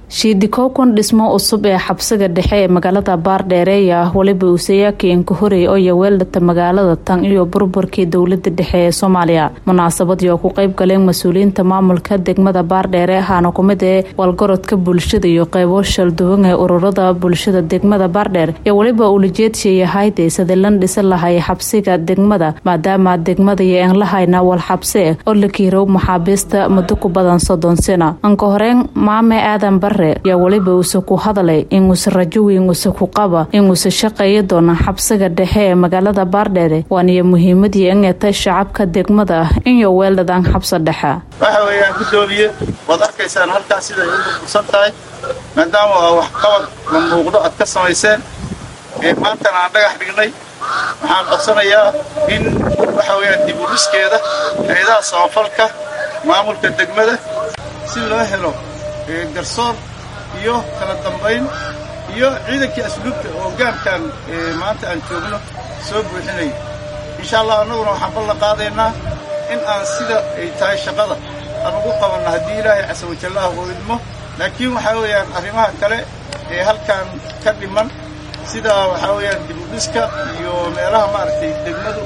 shiidikowkan dhismo cusub ee xabsiga dhexe ee magaalada baardheereeya weliba uusayaakiin ka horey oo yaweeldhata magaalada tan iyo burburkii dowlada dhexe ee soomaaliya munaasabadii oo ku qeyb galeen mas-uuliyiinta maamulka degmada baardheere ahaana kumid ee walgorodka bulshada iyo qeybo shalduwan ee ururada bulshada degmada baardheer iyo weliba ulijeedshii ahayd sadalan dhisan lahay xabsiga degmada maadaama degmada iyo enlahayna wal xabse oo la kiirow maxaabiista muddo ku badan soddon sano anka horeen maame aadan bare yaa weliba uuse ku hadalay inuuse rajo weyn uuse ku qaba inuuse shaqeeya doona xabsiga dhexe ee magaalada baardheere waaniyo muhiimadii ingetay shacabka degmada inyo weeldhadaan xabsa dhexa waxa weeyaan guddoomiye waad arkaysaan halkaas siday u burbursan tahay maadaama aa waxqabad la muuqdo aad ka samayseen ee maantana aan dhagax dhignay waxaan codsanayaa in waxa weeyaan dib u dhiskeeda hay-adaha samafalka maamulka degmada si loo helo garsoor iyo kala dambayn iyo ciidankii asluubta oo gaamkan maanta aan joogno soo buuxinaya insha allah annaguna waxaan ballan qaadaynaa in aan sida ay tahay shaqada aan ugu qabanno haddii ilaahay casa wajallaha uu idmo laakiin waxaa weeyaan arrimaha kale ee halkan ka dhiman sida waxaa weeyaan dib u dhiska iyo meelaha maaragtay degmadu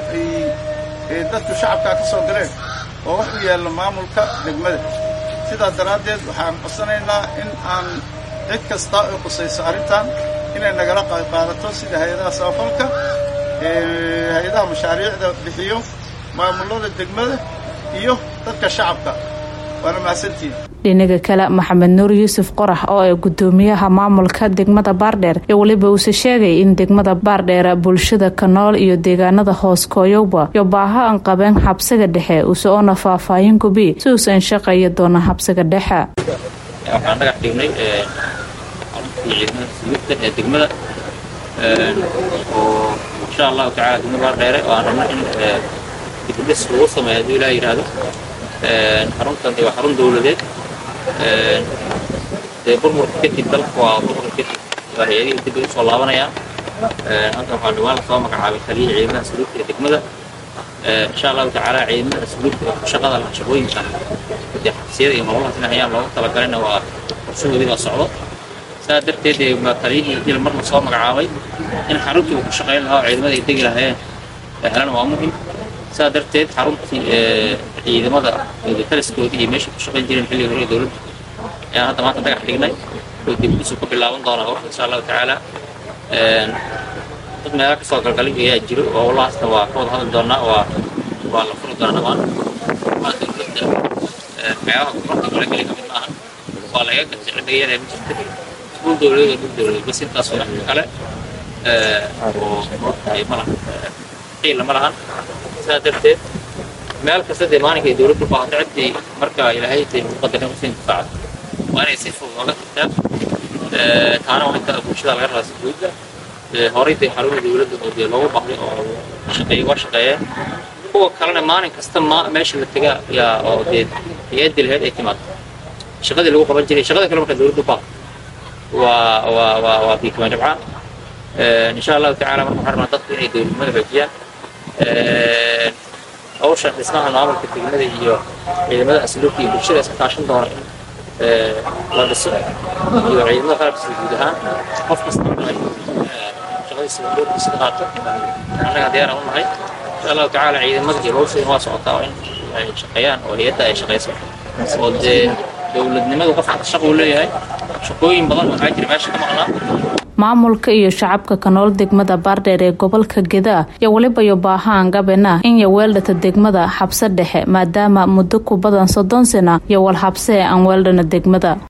ay dadku shacabkaa ka soo galeen oo wax u yaalla maamulka degmada sidaas daraaddeed waxaan codsanaynaa in aan cid kasta oo qusayso arrintan inay nagala qaadato sida hay-adaha samafalka hay-adaha mashaariicda bixiyo maamulada degmada iyo dadka shacabka waana mahadsantiin dhinaga kale maxamed nuur yuusuf qorax oo ee gudoomiyaha maamulka degmada baardheer iyo weliba uuse sheegay in degmada baardheera bulshada kanool iyo deegaanada hoos kooyowba iyo baaha aan qabeen xabsiga dhexe use oona faahfaahin gubi si uusan shaqeeya doona xabsiga dhexe waxaan dhagax dhignay ciidamada suluubta ee degmada oo insha allahu tacala degmada baardheere oo aan rabno in dibudhis lagu sameeyo hadduu ilaah yidhaahdo xaruntan waa xarun dowladeed dee burburka kadib dalka waa burburka kadib waa hay-adihii dib ay usoo laabanayaan halkan waxaa dhawaan lasoo magacaabay taliya ciidamada suluubta ee degmada insha allahu tacaala ciidamada suluubta ee ku shaqada laha shaqooyinka dee xabsiyada iyo nololahaas in hayaan loogu talagalina waa qorshahoodii baa socdo saa darteed dee taliyihii il marna soo magacaabay in xaruntii uu ku shaqayn lahaa oo ciidamada ay degi lahaayeen helana waa muhim saa darteed xaruntii ciidamada taliskoodii iyo meeshay ku shaqayn jireen xilliga hore ee dowladda ayaan hadda maanta dhagax dhignay oo dibdisu ka bilaaban doonaa howsha insha allahu tacaala dad meela kasoo galgalay ayaa jiro oo wallahaasna waa ka wada hadli doonaa waa waa la furi doonaa dhammaan waa dowladda meelaha gumarka kala geli kamid maahan waa laga gatay cidhigayada ma jirta iskuul dowladeed oo dhul dowladeed bas intaas wax kale oo ma lahan xiila ma lahan sidaa darteed meel kasta dee maalinka ay dowladdu baahato ciddii marka ilaahay tay muqadarin usiin difaacdo waa inay si fudud oga tagtaa taana waa inta bulshada laga rabaa si guudda horay dee xarumaha dowladda oo dee loogu bahday oo shaqeeye waa shaqeeyeen kuwa kalena maalin kasta ma meesha la tegaa yaa oo dee hay-addi laheyd ay timaado shaqadii lagu qaban jiray shaqada kale marka dowladdu baahato waa waa waa waa biikama jabcaan insha allahu tacala marka waxaan rabnaa dadku inay dowladnimada xoojiyaan hawshan dhismaha maamulka degmada iyo ciidamada asluubka iyo bulshada iska kaashan doona in la dhiso iyo ciidamada qalabkiisa guud ahaan qof kasta shaqadiisa doorkiisa ka qaato annaga diyaar aan u nahay insha allahu tacaala ciidamada iyo hawshooda waa socotaa in ay shaqeeyaan oo hay-adda ay shaqeyso oo dee dowladnimadu qofka shaquu leeyahay shaqooyin badan waxaa jira meesha ka maqnaa maamulka iyo shacabka kanool degmada baardheer ee gobolka gedaa iyo weliba iyo baahaan gabena in yaweeldhata degmada xabse dhexe maadaama muddo ku badan soddon sana iyo wal xabse aan weeldhana degmada